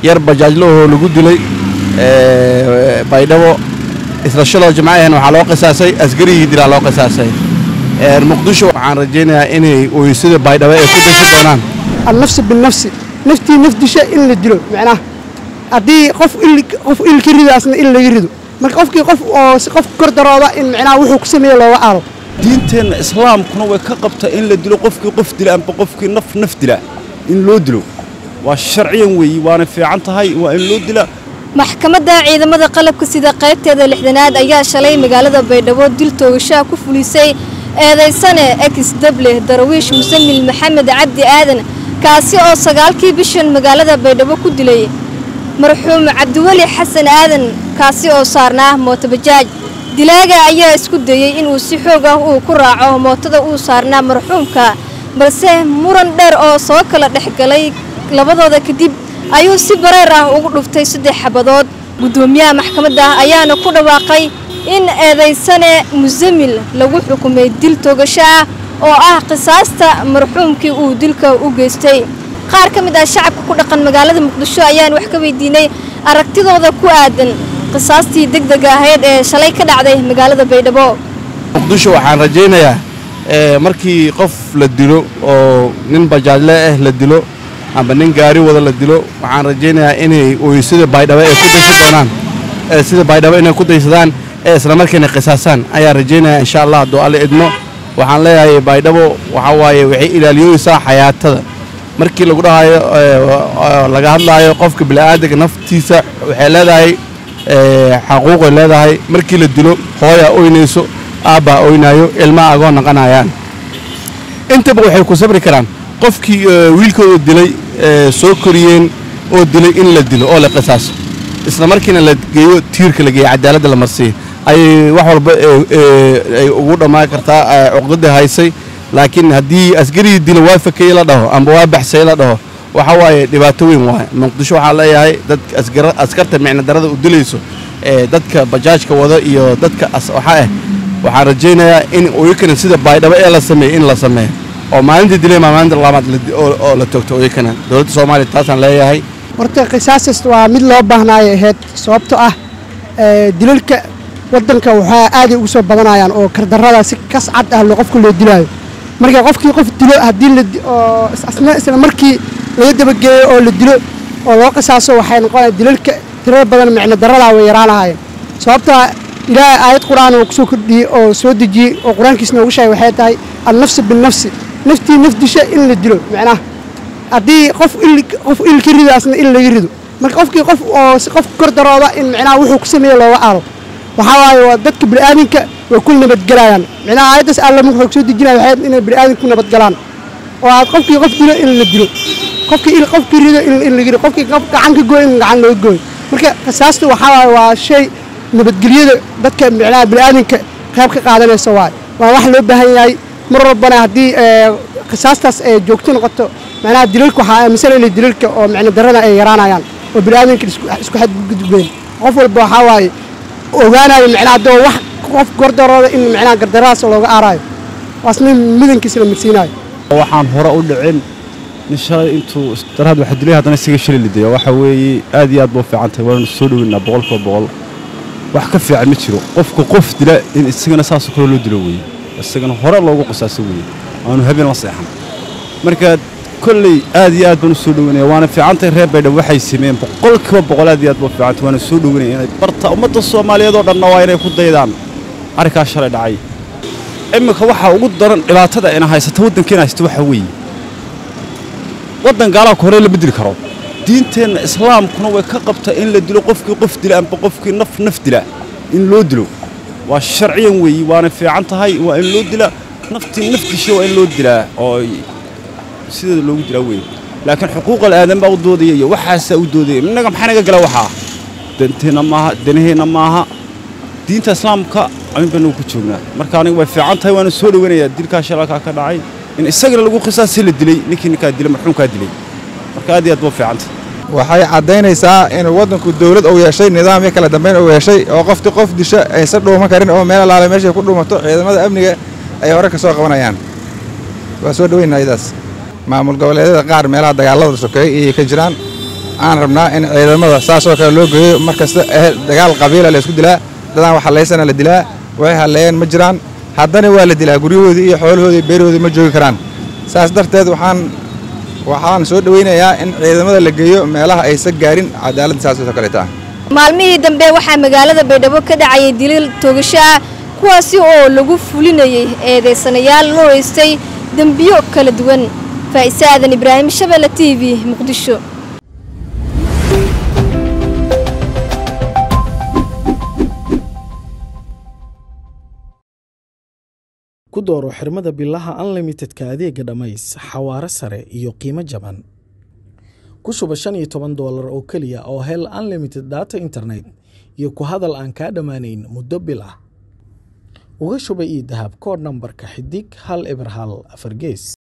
yar bajaajlo oo lagu dilay baydhabo isla shaloo jimcahan waxaa loo qisaasay askarigii dilaa loo qisaasay muqdisho waxaan rajaynayaa inay ooysada baydhabo ay ku daysan doonaan annafsi binafsi naftii naf disha in la dilo macnaha haddii qof qof il ka ridaasna in laga rido marka qofkii qof oo si qof kor darooda in macnaha wuxuu ku sameeye looga aalo diinteenna islaamkuna way ka qabtaa in la dilo qofkii qof dila amba qofkii naf naf dila in loo dilo waa sharciyan weeyi waana fiican tahay waa in loo dila maxkamadda ciidamada qalabka sida qaybteeda lixdanaad ayaa shalay magaalada baydhabo dil toogashaha ku fulisay eedaysane ex dable darawiish musamil maxamed cabdi aadan kaasi oo sagaalkii bishan magaalada baydhabo ku dilay marxuum cabdiweli xasan aadan kaasi oo saarnaa mootobajaaj dilaaga ayaa isku dayey inuu si xoog ah uu ku raaco mootada uu saarnaa marxuumka balse muran dheer oo soo kala dhex galay labadooda kadib ayuu si bareer ah ugu dhuftay saddex xabadood guddoomiyaha maxkamadda ayaana ku dhawaaqay in eedaysane musamil lagu xukumay dil toogasho ah oo ah qisaasta marxuumkii uu dilka u geystay qaar ka mid ah shacabka ku dhaqan magaalada muqdisho ayaan wax ka weydiinay aragtidooda ku aadan qisaastii degdega ahayd ee shalay ka dhacday magaalada baydhabo muqdisho waxaan rajaynayaa markii qof la dilo oo nin bajaajle ah la dilo amba nin gaari wada la dilo waxaan rajaynayaa inay ooysada baydhabo ay ku daysan doonaan sida baydhabo inay ku daysadaan ee isla markiina qisaasaan ayaan rajaynayaa insha allah hadduu alle idmo waxaan leeyahay baydhabo waxaa waaye waxay ilaaliyooysaa xayaatada markii lagu dhahayo laga hadlaayo qofka bini'aadanka naftiisa waxay leedahay xaquuqay leedahay markii la dilo hooyaa oynayso aabbaa oynaayo ilmaa agoo naqanayaan intaba waxay ku sabri karaan qofkii wiilkooda dilay soo koriyeen oo dilay in la dilo oo la qisaaso isla markiina la geeyo tiirka la geeyo cadaaladda la marsiiyo ayay wax walba ay ugu dhammaan kartaa cuqdadii haysay laakiin haddii askarigii dila waa fakeye la dhaho amba waa baxsay la dhaho waxa waaye dhibaato weyn waaye muqdisho waxaa leeyahay dadka askarta micno darada u dilayso ee dadka bajaajka wada iyo dadka waxa ah waxaan rajaynayaa in oyakana sida baydhabo ee la sameeyo in la sameeyo oo maalintii dilay maa maalinta labaad oo la toogto oyakana dowladda soomaaliya taasaan leeyahay horta qisaasas waa mid loo baahnaayo ahayd sababto ah dilalka waddanka waxaa aaday ugu soo badanayaan oo kardarrada si kas cad ah qofka loo dilaayo marka qofkii qof dilo haddii oo asna isla markii laga dabageeyo oo la dilo oo loo qisaaso waxay noqonaya dilalka tirada badan micno darradaa way yaraanahayeen sababtaa ilaahay aayad qur-aan oo kusoo kordhiyey oo soo dejiyey oo qur-aankiis noogu sheegay waxay tahay annafsi binafsi naftii naf disha in la dilo macnaha haddii qof il qof il ka ridaasna in laga rido marka qofkii qof oo si qof kor darooda in macnaha wuxuu ku sameeye looga aalo waxaa waaye waa dadka bini'aadinka way ku nabadgelayaan macnaha aayaddaas alla wuxuu soo dejinaya waxay inay bini'aadinka ku nabadgalaan oo aad qofkii qof dilo in la dilo qofkii il qofkii rido in laga rido qofkii qof gacan ka gooy in gacan looga gooyo marka qisaasta waxaa waaye waa shay nabadgelyada dadka macnaha bini'aadinka qayb ka qaadanaysa waaye waa wax loo baahan yahay mar walbana haddii qisaastaas ay joogto noqoto macnaha dilalka waxaa aaminsan inay dilalka oo micno darrada ay yaraanayaan oo bini'aadinka isku xadgudbeen qof walba waxaa waaye ogaanayo macnaha haddoo wax qof gordarooda in macnaha gardaradaas looga aaraayo waasna mudankiisa la marsiinayo waxaan hore u dhicin nin shalay intuu daraad waxa dilay haddana isaga shilay lidaya waxa weeye aad iyo aad buu fiican tahay waanu soo dhoweynaa boqolkiiba boqol wax ka fiican ma jiro qofka qof dila in isagana saasoo kale loo dilo weeye isagana hore loogu qisaaso weeye aanu habeen la seexan marka kolley aad iyo aad baan u soo dhoweynaya waana fiicantahay reer baydhabo waxay sameeyeen boqolkiiba boqol aad iyo aad baa fiicantay waana soo dhoweynaya inay barta ummadda soomaaliyeed oo dhanna waa inay ku daydaan arrinkaas shalay dhacay iminka waxaa ugu daran dhibaatada ina haysata waddankeena haysta waxaa weeye waddan gaalaha hore lama dili karo diinteenna islaamkuna way ka qabtaa in la dilo qofkii qof dila amba qofkii naf naf dila in loo dilo waa sharciyan weeyi waana fiican tahay waa in loo dila naftii naftiisha waa in loo dilaa oo sideeda loogu dilaa weeye laakiin xuquuqal aadan baa u doodaya iyo waxaasaa u doodaya innaga maxaa naga gala waxaa danteenna maaha danaheenna maaha diinta islaamka amin baanu ku joognaa marka aniga way fiican tahay waana soo dhoweynayaa dilkaa shalalkaa ka dhacay in isagana lagu qisaasi la dilay ninkii ninkaa dilay marxuumkaa dilay marka aad iyo aad baa fiican tahay waxay caddaynaysaa inuu waddanku dawlad uu yeeshay nidaam iyo kala dambayn uu yeeshay oo qofti qof disha aysan dhuuman karin oo meel alaale meeshay ku dhuumato ciidamada amniga ay hore ka soo qabanayaan waa soo dhoweynaa iyadaas maamul goboleedyada qaar meelaha dagaalada sokeeyey ayay ka jiraan aan rabnaa in ciidamada saasoo kale loo geeyo mar kasta ehel dagaal qabiila la isku dilaa dadaan wax hallaysana la dilaa way halleeyeen ma jiraan haddana waa la dilaa guryahoodii iyo xoolahoodii iyo beerahoodii ma joogi karaan saas darteed waxaan waxaan soo dhowaynayaa in ciidamada la geeyo meelaha aysan gaarin cadaaladda saasoo kaleeta ah maalmihii dambe waxaa magaalada baydhabo ka dhacayay diliil toogasho ah kuwaasi oo lagu fulinayay eedaysanayaal loo haystay dembiyo kala duwan faa'ise aadan ibraahim shabelle t v muqdisho ku dooro xirmada bilaha unlimitedka adeega dhammays xawaare sare iyo qiimo jaban ku shuba shan iyo toban doolar oo keliya oo hel unlimited data internet iyo ku hadal aan kaa dhammaanayn muddo bil ah uga shuba ii dahab koodh nambarka xidig hal eber hal afar gees